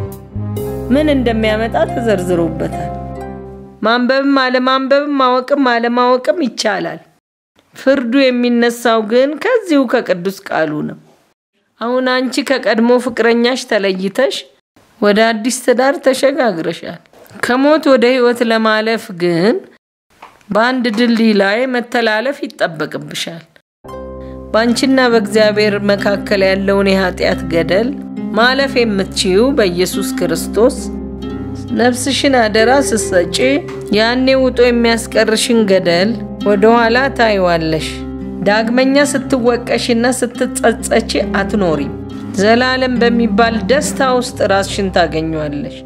ምን እንደሚያመጣ ተዘርዝሮበታል። ማንበብም አለማንበብም ማወቅም አለማወቅም ይቻላል። ፍርዱ የሚነሳው ግን ከዚሁ ከቅዱስ ቃሉ ነው። አሁን አንቺ ከቀድሞ ፍቅረኛሽ ተለይተሽ ወደ አዲስ ትዳር ተሸጋግረሻል። ከሞት ወደ ህይወት ለማለፍ ግን በአንድ ድልድይ ላይ መተላለፍ ይጠበቅብሻል። በአንቺና በእግዚአብሔር መካከል ያለውን የኃጢአት ገደል ማለፍ የምትችዩ በኢየሱስ ክርስቶስ ነፍስሽን አደራ ስትሰጪ ያኔ ውጦ የሚያስቀርሽን ገደል ወደ ኋላ ታይዋለሽ። ዳግመኛ ስትወቀሽና ስትጸጸቺ አትኖሪም። ዘላለም በሚባል ደስታ ውስጥ ራስሽን ታገኘዋለሽ።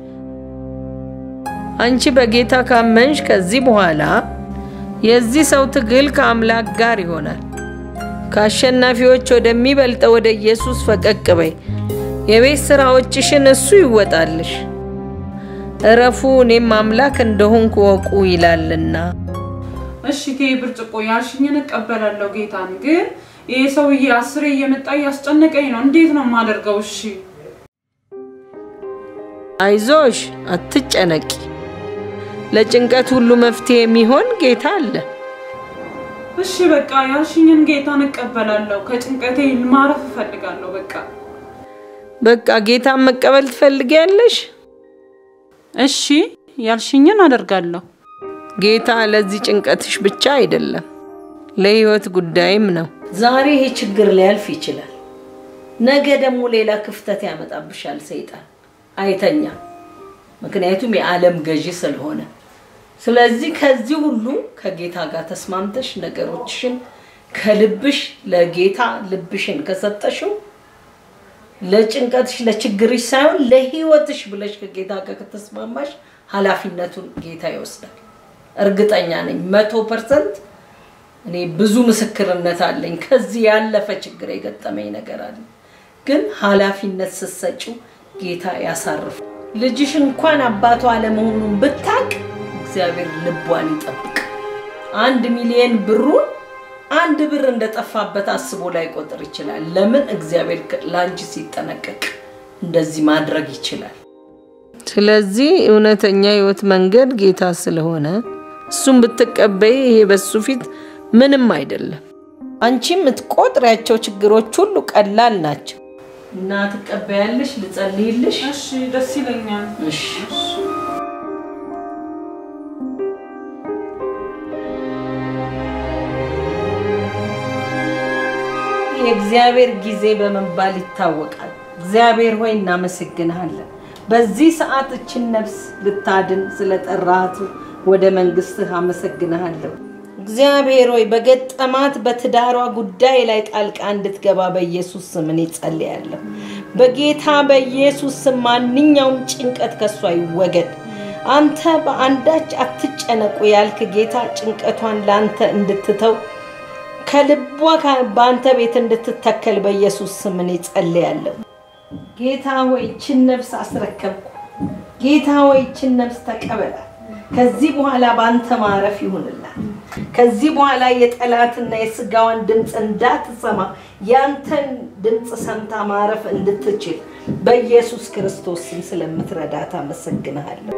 አንቺ በጌታ ካመንሽ ከዚህ በኋላ የዚህ ሰው ትግል ከአምላክ ጋር ይሆናል። ከአሸናፊዎች ወደሚበልጠው ወደ ኢየሱስ ፈቀቅ በይ። የቤት ስራዎችሽን እሱ ይወጣልሽ። እረፉ፣ እኔም አምላክ እንደሆንኩ ወቁ ይላልና። እሺ ቴ ብርጭቆ ያልሽኝን እቀበላለሁ ጌታን። ግን ይህ ሰውዬ አስሬ እየመጣ እያስጨነቀኝ ነው። እንዴት ነው የማደርገው? እሺ አይዞሽ፣ አትጨነቂ። ለጭንቀት ሁሉ መፍትሄ የሚሆን ጌታ አለ። እሺ በቃ ያልሽኝን ጌታን እቀበላለሁ። ከጭንቀቴ ማረፍ እፈልጋለሁ። በቃ በቃ ጌታን መቀበል ትፈልጊያለሽ? እሺ ያልሽኝን አደርጋለሁ። ጌታ ለዚህ ጭንቀትሽ ብቻ አይደለም፣ ለህይወት ጉዳይም ነው። ዛሬ ይሄ ችግር ሊያልፍ ይችላል። ነገ ደግሞ ሌላ ክፍተት ያመጣብሻል ሰይጣን። አይተኛ፣ ምክንያቱም የዓለም ገዢ ስለሆነ። ስለዚህ ከዚህ ሁሉ ከጌታ ጋር ተስማምተሽ ነገሮችሽን ከልብሽ ለጌታ ልብሽን ከሰጠሽው ለጭንቀትሽ ለችግርሽ ሳይሆን ለህይወትሽ ብለሽ ከጌታ ጋር ከተስማማሽ ኃላፊነቱን ጌታ ይወስዳል። እርግጠኛ ነኝ መቶ ፐርሰንት። እኔ ብዙ ምስክርነት አለኝ። ከዚህ ያለፈ ችግር የገጠመኝ ነገር አለ። ግን ኃላፊነት ስትሰጪው ጌታ ያሳርፍ። ልጅሽ እንኳን አባቷ አለመሆኑን ብታቅ እግዚአብሔር ልቧን ይጠብቅ። አንድ ሚሊየን ብሩን አንድ ብር እንደጠፋበት አስቦ ላይ ቆጥር ይችላል። ለምን እግዚአብሔር ለአንቺ ሲጠነቀቅ እንደዚህ ማድረግ ይችላል። ስለዚህ እውነተኛ ህይወት መንገድ ጌታ ስለሆነ እሱም ብትቀበይ ይሄ በሱ ፊት ምንም አይደለም። አንቺ የምትቆጥሪያቸው ችግሮች ሁሉ ቀላል ናቸው። እና ትቀበያለሽ? ልጸልይልሽ? እሺ፣ ደስ ይለኛል። እሺ። የእግዚአብሔር ጊዜ በመባል ይታወቃል። እግዚአብሔር ሆይ እናመሰግንሃለን። በዚህ ሰዓት እችን ነፍስ ልታድን ስለጠራሃት ወደ መንግስትህ አመሰግንሃለሁ። እግዚአብሔር ሆይ በገጠማት በትዳሯ ጉዳይ ላይ ጣልቃ እንድትገባ በኢየሱስ ስም እኔ ጸልያለሁ። በጌታ በኢየሱስ ስም ማንኛውም ጭንቀት ከሷ ይወገድ። አንተ በአንዳች አትጨነቁ ያልክ ጌታ ጭንቀቷን ለአንተ እንድትተው ከልቧ በአንተ ቤት እንድትተከል በኢየሱስ ስም እኔ ጸልያለሁ። ጌታ ሆይ ይችን ነፍስ አስረከብኩ። ጌታ ሆይ ይችን ነፍስ ተቀበላት። ከዚህ በኋላ በአንተ ማረፍ ይሁንላት። ከዚህ በኋላ የጠላትና የስጋዋን ድምፅ እንዳትሰማ ያንተን ድምፅ ሰምታ ማረፍ እንድትችል በኢየሱስ ክርስቶስ ስም ስለምትረዳት አመሰግንሃለሁ።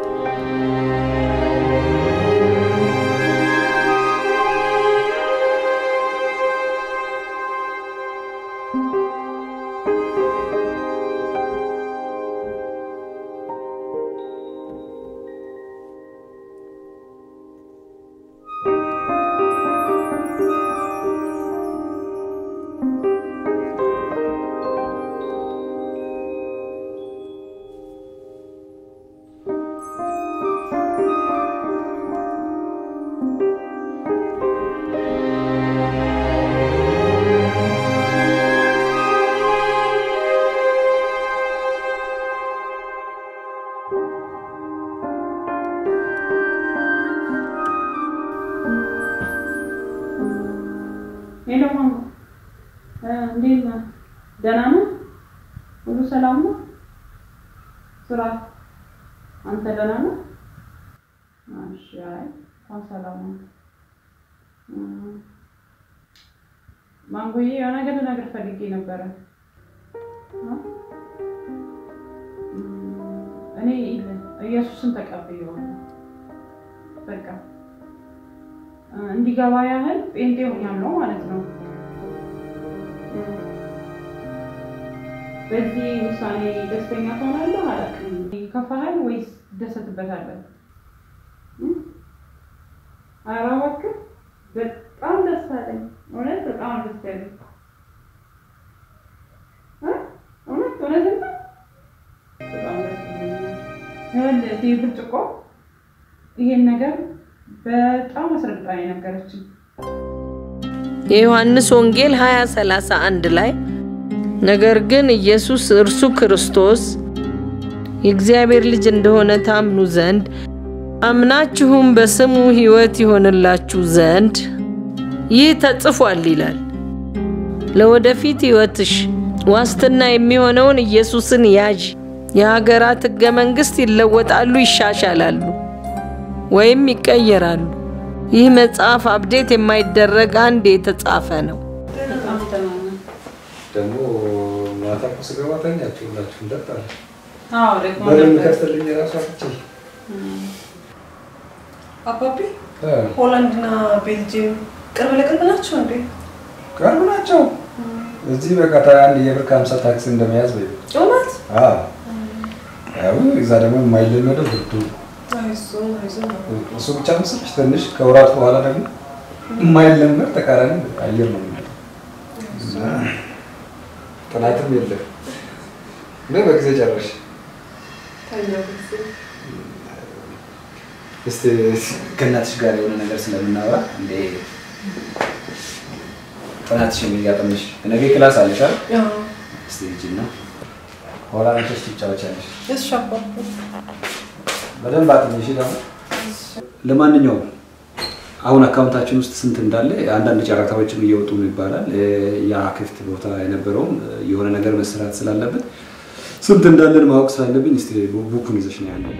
ሄሎ ማማ፣ እንዴት ነህ? ደህና ነህ? ሁሉ ሰላም ነው? ስራ አንተ ደህና ነህ? እሺ። አይ እንኳን ሰላም ነው። ማንጎዬ የሆነ ነገር ልነግርህ ፈልጌ ነበረ። እኔ ኢየሱስን ተቀብዬዋለሁ። በቃ እንዲገባ ያህል ጴንጤ ሆኛለሁ ማለት ነው። በዚህ ውሳኔ ደስተኛ ትሆናለህ? አላውቅም። ይከፋሃል ወይስ ትደሰትበታለህ? ኧረ እባክህ በጣም ደስ አለኝ። እውነት በጣም ደስ ያለኝ እውነት እውነትም ነው። በጣም ደስ ብሎኛል። ይኸውልህ ይህ ብርጭቆ ይሄን ነገር በጣም አስረግጣ የነገረችኝ የዮሐንስ ወንጌል 20 31 ላይ ነገር ግን ኢየሱስ እርሱ ክርስቶስ የእግዚአብሔር ልጅ እንደሆነ ታምኑ ዘንድ አምናችሁም በስሙ ሕይወት ይሆንላችሁ ዘንድ ይህ ተጽፏል ይላል። ለወደፊት ሕይወትሽ ዋስትና የሚሆነውን ኢየሱስን ያዥ። የሀገራት ሕገ መንግሥት ይለወጣሉ፣ ይሻሻላሉ ወይም ይቀየራሉ። ይህ መጽሐፍ አብዴት የማይደረግ አንድ የተጻፈ ነው። ደግሞ ማታ እኮ ስገባ ተኛችሁ ሁላችሁ እንዳታለ አዎ ደግሞ በደንብ ከፍትልኝ የራሷ ፍቺ አባቢ ሆላንድና ቤልጅየም ቅርብ ለቅርብ ናቸው እንዴ? ቅርብ ናቸው። እዚህ በቃ አንድ የብር ከሀምሳ ታክሲ እንደመያዝ በይ። እውነት? አዎ። ያው እዛ ደግሞ የማይለመደው ብርዱ አይዞን አይዞን። እሱ ብቻ መሰለሽ ትንሽ ከወራት በኋላ ደግሞ የማይለመድ ተቃራኒ አየር ነው የሚመጣው። እና ጥናትም የለም ግን በጊዜ ጨረሽ። ተኛ ጊዜ እስቲ ከእናትሽ ጋር የሆነ ነገር ስለምናወራ እንዴ ጥናትሽ የሚያጠምሽ ነገ ክላስ አለሽ አይደል? ያው እስቲ ሂጂና ኋላ መቼስ ትጫወቻለሽ። እሺ አባቢ በደንብ አጥኚ። እሺ ደግሞ ለማንኛውም አሁን አካውንታችን ውስጥ ስንት እንዳለ አንዳንድ ጨረታዎችም እየወጡ ነው ይባላል። ያ ክፍት ቦታ የነበረውም የሆነ ነገር መሰራት ስላለበት ስንት እንዳለን ማወቅ ስላለብኝ እስቲ ቡኩን ይዘሽ ነው ያለው።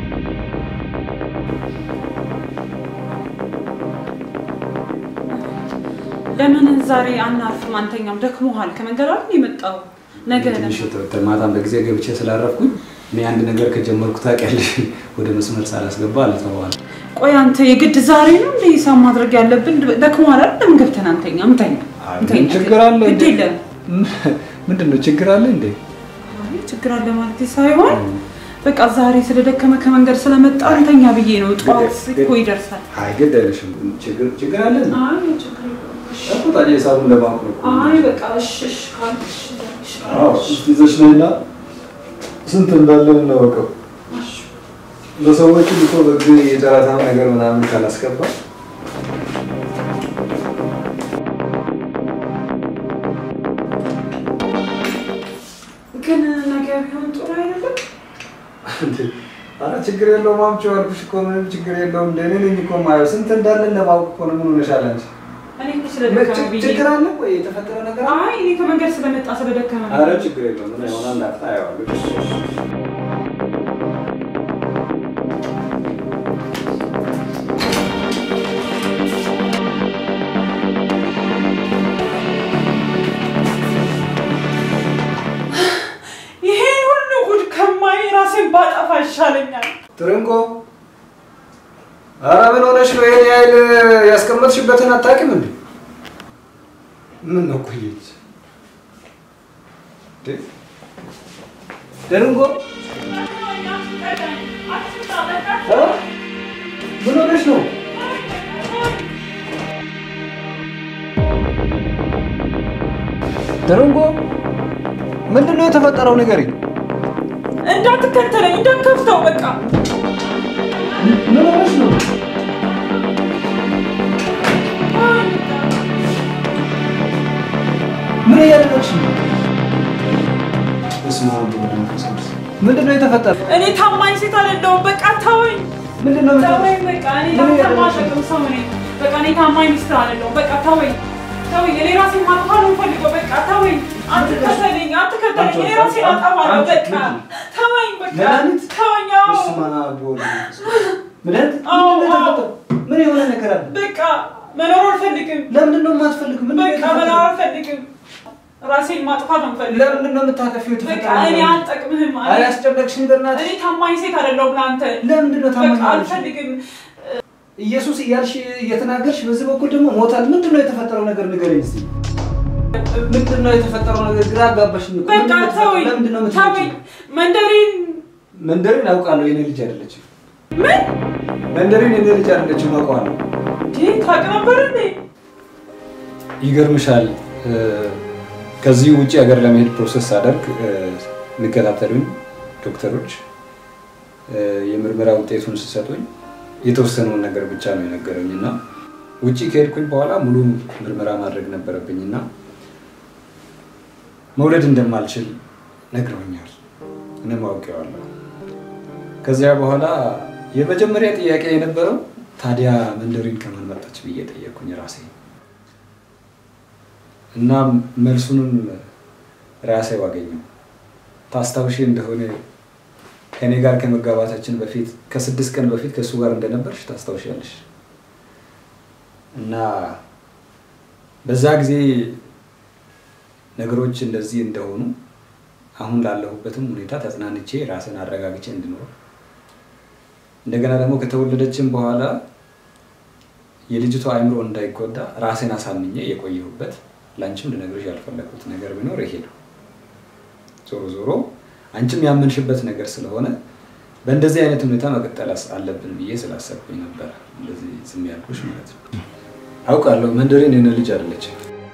ለምን ዛሬ አናርፍም? አንተኛም ደክሞሃል። ከመንገድ አይደል የመጣው? ነገ ትንሽ ተ- ማታም በጊዜ ገብቼ ስላረፍኩኝ እኔ አንድ ነገር ከጀመርኩ ታውቂያለሽ፣ ወደ መስመር ሳላስገባ አልተዋል። ቆይ አንተ የግድ ዛሬ ነው እንደ ሂሳብ ማድረግ ያለብን? ደክሞሃል አይደል? ለምን ገብተን አንተኛም? እንተኛ አይ፣ እንተኛ። ምን ችግር አለ? ግድ የለም ምንድን ነው ችግር አለ እንዴ? አይ ችግር አለ ማለት ሳይሆን በቃ ዛሬ ስለደከመ ከመንገድ ስለመጣ እንተኛ ብዬ ነው። ጠዋት እኮ ይደርሳል። አይ ግድ አይለሽም። ችግር ችግር አለ እንዴ? አይ ችግር የለውም። እሺ። እኮ ታዲያ ሂሳቡን ለማወቅ ነው እኮ። አይ በቃ እሺ እሺ ካልሽ እሺ አዎ እስቲ ይዘሽ ነይና ስንት እንዳለ እናወቀው። ለሰዎች ልኮ በጊዜ የጨረታ ነገር ምናምን ካላስገባ ግን ነገ ቢሆን ጥሩ አይደለም። አረ ችግር የለውም አምጪው አልኩሽ እኮ ምንም ችግር የለውም። እንደ እኔ ነኝ እኮ የማየው ስንት እንዳለን ለማወቅ እኮ ነው። ምን ሆነሻል አንቺ? እኔ እኮ ስለደከመ ብዬ ችግር አለ ወይ የተፈጠረ ነገር አለ? አይ እኔ ከመንገድ ስለመጣ ስለደከመ ነው። አረ ችግር የለውም። ምን ይሆናል እንዳፍታ አየዋለሁ። ይሄ ሁሉ ጉድ ከማይ ራሴን ባጠፋ ይሻለኛል። ትርንጎ አረ ምን ሆነሽ ነው? ይሄን ያህል ያስቀመጥሽበትን አታውቂም እንዴ? ምን ነው ቆየች? ትርንጎ እ? ምን ሆነሽ ነው? ትርንጎ ምንድን ነው የተፈጠረው? ንገሪኝ። እንዳትከተለኝ እንዳትከፍተው በቃ ምን ሆነሽ ነው? ምን እያደረግሽ ነው? በስመ አብ ወወልድ ወመንፈስ ቅዱስ። ምንድን ነው የተፈጠረው? እኔ ታማኝ ሴት አይደለሁም። በቃ ተወኝ ምንድን ነው ተወኝ። በቃ እኔ ምን ላንተ እያደረግሽ ነው? ማሸቅም ሰው ነኝ። በቃ እኔ ታማኝ ሚስት አይደለሁም። በቃ ተወኝ ተወኝ። እኔ ራሴን ማጥፋት ነው የምፈልገው። በቃ ተወኝ። አትከተለኝ አትከተለኝ። እኔ ራሴን አጠፋለሁ። በቃ ተወኝ። በቃ መድኃኒት? ተወኝ። አዎ በስመ አብ ወወልድ ወመንፈስ ቅዱስ። ምንድን አዎ፣ ምንድን ነው አዎ። የተፈጠረው? ምን የሆነ ነገር አለ? በቃ መኖር አልፈልግም። ለምንድን ነው የማትፈልጊው? ምንድን ነው በቃ መኖር የተፈጠረው? አልፈልግም። ራሴን ማጥፋት ነው የምፈልገው። ለምንድን ነው የምታከፊው? በቃ የተፈጠረው እኔ ነገር? አልጠቅምህም። አይ አስጨነቅሽኝ በእናትሽ። እኔ ታማኝ ሴት አይደለሁም ለአንተ። ለምንድን ነው ታማኝ በቃ ያልሽኝ? አልፈልግም። ኢየሱስ እያልሽ እየተናገርሽ በዚህ በኩል ደግሞ ሞታል። ምንድን ነው የተፈጠረው ነገር ንገረኝ እስኪ። ምንድን ነው የተፈጠረው ነገር? ግራ አጋባሽኝ እኮ። በቃ ምንድን ነው የተፈጠረው? ተወኝ ለምንድን ነው ተወኝ። የምትመጪው? መንደሪን መንደሪን አውቃለሁ፣ የኔ ልጅ አይደለችም። ምን መንደሪን የኔ ልጅ አይደለችም፣ አውቀዋለሁ። ይህ ታውቅ ነበር እንዴ? ይገርምሻል፣ እ፣ ከዚህ ውጭ ሀገር ለመሄድ ፕሮሰስ አደርግ የሚከታተሉኝ ዶክተሮች እ፣ የምርመራ ውጤቱን ሲሰጡኝ የተወሰነውን ነገር ብቻ ነው የነገረኝ እና ውጭ ከሄድኩኝ በኋላ ሙሉ ምርመራ ማድረግ ነበረብኝ እና መውለድ እንደማልችል ነግረውኛል። እኔም አውቄዋለሁ። ከዚያ በኋላ የመጀመሪያ ጥያቄ የነበረው ታዲያ መንደሪን ከማን መጣች ብዬ ጠየቅኩኝ ራሴ እና መልሱንም ራሴው አገኘው። ታስታውሺ እንደሆነ ከእኔ ጋር ከመጋባታችን በፊት ከስድስት ቀን በፊት ከእሱ ጋር እንደነበርሽ ታስታውሻለሽ። እና በዛ ጊዜ ነገሮች እንደዚህ እንደሆኑ አሁን ላለሁበትም ሁኔታ ተጽናንቼ ራስን አረጋግቼ እንድኖር እንደገና ደግሞ ከተወለደችም በኋላ የልጅቷ አእምሮ እንዳይጎዳ ራሴን አሳምኜ የቆየሁበት ለአንቺም ልነግርሽ ያልፈለግኩት ነገር ቢኖር ይሄ ነው። ዞሮ ዞሮ አንቺም ያመንሽበት ነገር ስለሆነ በእንደዚህ አይነት ሁኔታ መቀጠል አለብን ብዬ ስላሰብኩኝ ነበረ እንደዚህ ዝም ያልኩሽ ማለት ነው። አውቃለሁ መንደሬን የኔ ልጅ አይደለችም።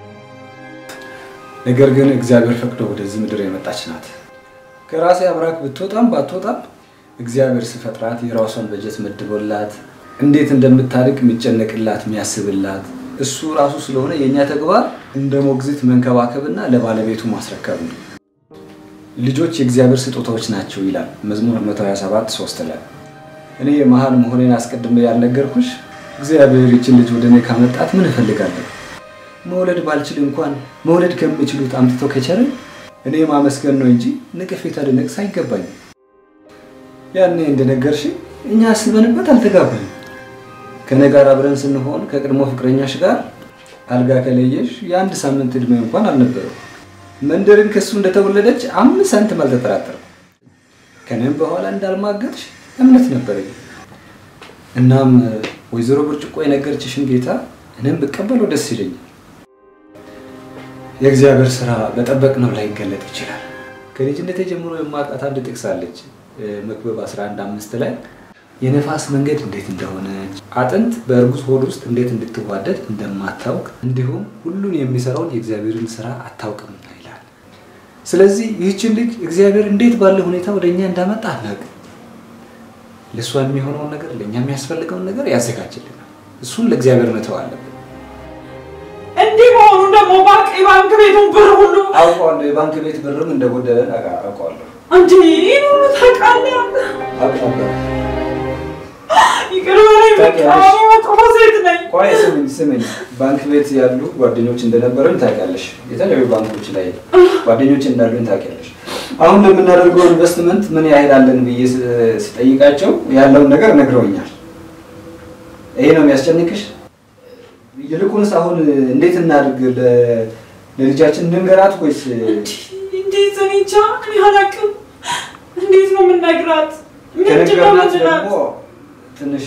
ነገር ግን እግዚአብሔር ፈቅዶ ወደዚህ ምድር የመጣች ናት። ከራሴ አብራክ ብትወጣም ባትወጣም እግዚአብሔር ስፈጥራት የራሷን በጀት መድቦላት እንዴት እንደምታድግ የሚጨነቅላት የሚያስብላት እሱ ራሱ ስለሆነ የእኛ ተግባር እንደ ሞግዚት መንከባከብና ለባለቤቱ ማስረከብ ነው። ልጆች የእግዚአብሔር ስጦታዎች ናቸው ይላል መዝሙር 127 3 ላይ። እኔ መሀል መሆኔን አስቀድሜ ያልነገርኩሽ እግዚአብሔር ይችን ልጅ ወደ እኔ ካመጣት ምን እፈልጋለሁ? መውለድ ባልችል እንኳን መውለድ ከሚችሉት አምጥቶ ከቸረኝ እኔ ማመስገን ነው እንጂ ንቅፌታ ልነቅስ አይገባኝም። ያኔ እንደነገርሽ እኛ አስበንበት አልተጋባንም። ከእኔ ጋር አብረን ስንሆን ከቅድሞ ፍቅረኛሽ ጋር አልጋ ከለየሽ የአንድ ሳምንት ዕድሜ እንኳን አልነበረው። መንደርን ከሱ እንደተወለደች አምስት ሳንቲም አልተጠራጠርም። ከእኔም በኋላ እንዳልማገጥሽ እምነት ነበረኝ። እናም ወይዘሮ ብርጭቆ የነገረችሽን ጌታ እኔም ብቀበለው ደስ ይለኛል። የእግዚአብሔር ስራ በጠበቅነው ላይ ይገለጥ ይችላል። ከልጅነቴ ጀምሮ የማውቃት አንድ ጥቅስ አለች መክብብ 11 አምስት ላይ የነፋስ መንገድ እንዴት እንደሆነች አጥንት በእርጉዝ ሆድ ውስጥ እንዴት እንድትዋደድ እንደማታውቅ እንዲሁም ሁሉን የሚሰራውን የእግዚአብሔርን ስራ አታውቅም ይላል። ስለዚህ ይህችን ልጅ እግዚአብሔር እንዴት ባለ ሁኔታ ወደ እኛ እንዳመጣ አናውቅም። ለእሷ የሚሆነውን ነገር ለእኛ የሚያስፈልገውን ነገር ያዘጋጅልናል። እሱን ለእግዚአብሔር መተው አለብን። እንዲህ መሆኑ ደግሞ ባንክ የባንክ ቤቱን ብር ሁሉ አውቀዋለሁ። የባንክ ቤት ብርም እንደጎደለን አውቀዋለሁ። እንዲ ይህን ሁሉ ታውቃለህ? አውቃለሁ። ይቅር በለኝ በቃ እኔ መጥፎ ሴት ነኝ። ቆይ ስምኝ ስምኝ፣ ባንክ ቤት ያሉ ጓደኞች እንደነበረን ታውቂያለሽ። የተለያዩ ባንኮች ላይ ጓደኞች እንዳሉን ታውቂያለሽ። አሁን ለምናደርገው ኢንቨስትመንት ምን ያህል አለን ብዬ ስ- ስጠይቃቸው ያለውን ነገር ነግረውኛል። ይሄ ነው የሚያስጨንቅሽ? ይልቁንስ አሁን እንዴት እናድርግ? ለ- ለልጃችን እንንገራት ወይስ እንዴት እኔ እንጃ እኔ አላውቅም። እንዴት ነው የምነግራት? ምንድን ነው ከነገርናት የምንላት? ደግሞ ትንሽ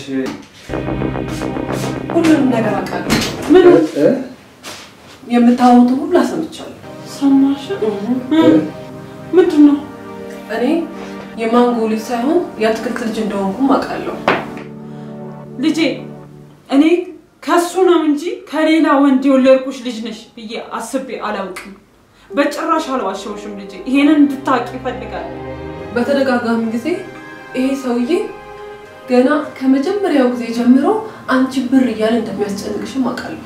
ሁሉንም ነገር አውቃለሁ። ምን እ? የምታወሩትን ሁሉ አሰምቻለሁ። ሰማሽ? ምንድን ነው? እኔ የማንጎ ልጅ ሳይሆን የአትክልት ልጅ እንደሆንኩም አውቃለሁ። ልጄ እኔ ከሱ ነው እንጂ ከሌላ ወንድ የወለድኩሽ ልጅ ነሽ ብዬ አስቤ አላውቅም። በጭራሽ አልዋሸውሽም ልጄ። ይሄንን እንድታውቂ ይፈልጋል። በተደጋጋሚ ጊዜ ይሄ ሰውዬ ገና ከመጀመሪያው ጊዜ ጀምሮ አንቺ ብር እያለ እንደሚያስጨንቅሽም አውቃለሁ።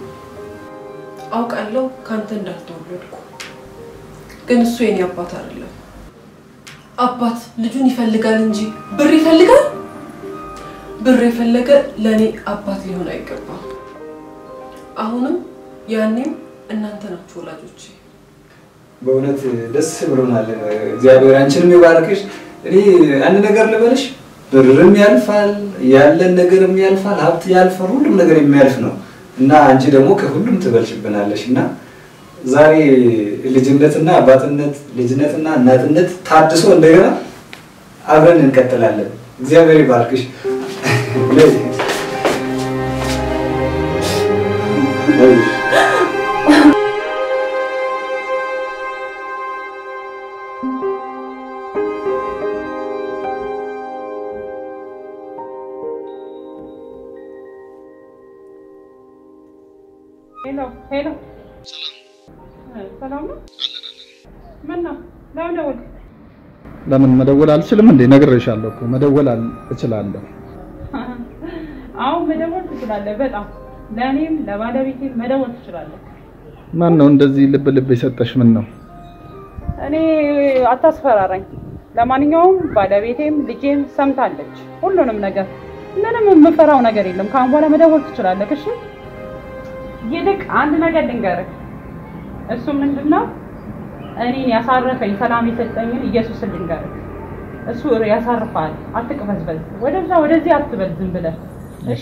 አውቃለሁ ከአንተ እንዳልተወለድኩ፣ ግን እሱ የኔ አባት አይደለም። አባት ልጁን ይፈልጋል እንጂ ብር ይፈልጋል። ብር የፈለገ ለእኔ አባት ሊሆን አይገባም። አሁንም ያኔም እናንተ ናችሁ ወላጆቼ። በእውነት ደስ ብሎናል። እግዚአብሔር አንቺንም ይባርክሽ። እኔ አንድ ነገር ልበልሽ፣ ብርም ያልፋል፣ ያለን ነገርም ያልፋል፣ ሀብት ያልፋል፣ ሁሉም ነገር የሚያልፍ ነው እና አንቺ ደግሞ ከሁሉም ትበልጭብናለሽ እና ዛሬ ልጅነትና አባትነት ልጅነትና እናትነት ታድሶ እንደገና አብረን እንቀጥላለን። እግዚአብሔር ይባርክሽ። ሄሎ ሄሎ፣ ሰላም ነው? ምን ነው? ለምን ደወልክ? ለምን መደወል አልችልም እንዴ? ነግሬሻለሁ እኮ መደወል አል- እችላለሁ። አሁን መደወል ትችላለህ። በጣም ለእኔም ለባለቤቴም መደወል ትችላለህ። ማን ነው እንደዚህ ልብ ልብ የሰጠሽ? ምን ነው እኔ አታስፈራራኝ። ለማንኛውም ባለቤቴም ልጄም ሰምታለች ሁሉንም ነገር። ምንም የምፈራው ነገር የለም። ከአሁን በኋላ መደወል ትችላለህ። እሺ። ይልቅ አንድ ነገር ልንገርህ። እሱ ምንድነው? እኔን ያሳረፈኝ ሰላም የሰጠኝን ኢየሱስን ልንገርህ። እሱ ያሳርፋል። አትቅበዝበዝ። ወደዛ ወደዚህ አትበል ዝም ብለህ እሺ።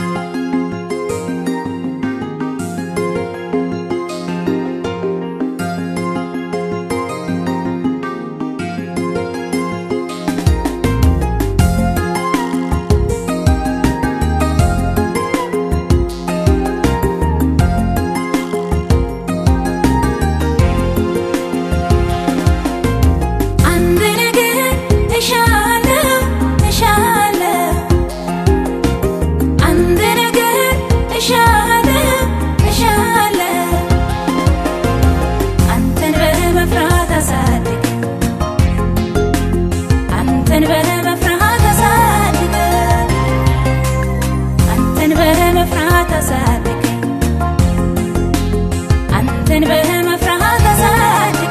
አንድ ነገር እሻለሁ እሻለሁ አንድ ነገር እሻለሁ እሻለሁ አንተን በመፍራት አሳድግ አንተን በመፍራት አሳድግ አንተን በመፍራት አሳድግ አንተን በመፍራት አሳድግ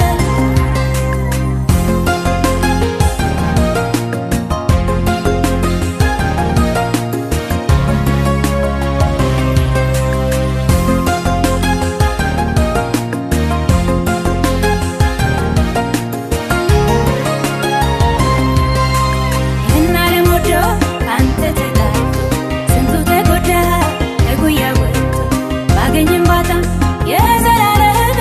ይህን ዓለም ወዶ ከአንተ ተጋጭቶ ስንቱ ተጎዳ ከጉያ ወጥቶ ባገኝም ባጣም የዘላለም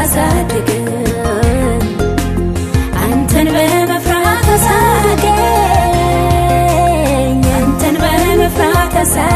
አሳድገኝ አንተን በመፍራት አሳድገኝ አንተን በመፍራት አሳድገኝ